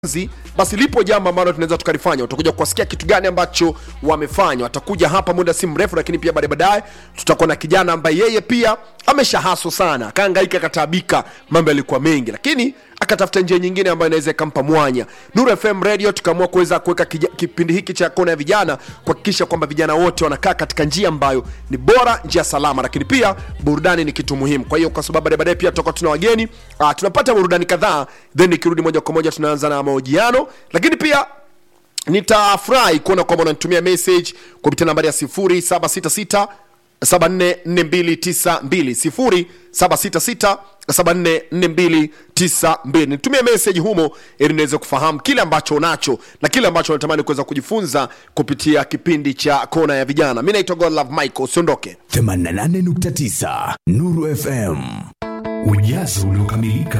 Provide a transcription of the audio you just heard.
Zi, basi lipo jambo ambalo tunaweza tukalifanya. Utakuja kuwasikia kitu gani ambacho wamefanya. Watakuja hapa muda si mrefu, lakini pia baadaye baadaye tutakuwa na kijana ambaye yeye pia ameshahaso sana, akahangaika, akataabika, mambo yalikuwa mengi, lakini akatafuta njia nyingine ambayo inaweza ikampa mwanya. Nuru FM Radio tukaamua kuweza kuweka kija- kipindi hiki cha kona ya vijana, kuhakikisha kwamba vijana wote wanakaa katika njia ambayo ni bora, njia salama, lakini pia burudani ni kitu muhimu. Kwa hiyo kwa sababu baadaye baadaye pia tutakuwa tuna wageni ah, tunapata burudani kadhaa, then nikirudi moja kwa moja tunaanza na mahojiano, lakini pia nitafurahi kuona kwamba unanitumia message kupitia nambari ya 0766 744292 0766 744292 nitumie message humo ili niweze kufahamu kile ambacho unacho na kile ambacho unatamani kuweza kujifunza kupitia kipindi cha kona ya vijana mi naitwa godlove michael usiondoke 88.9 Nuru FM. Ujazo uliokamilika.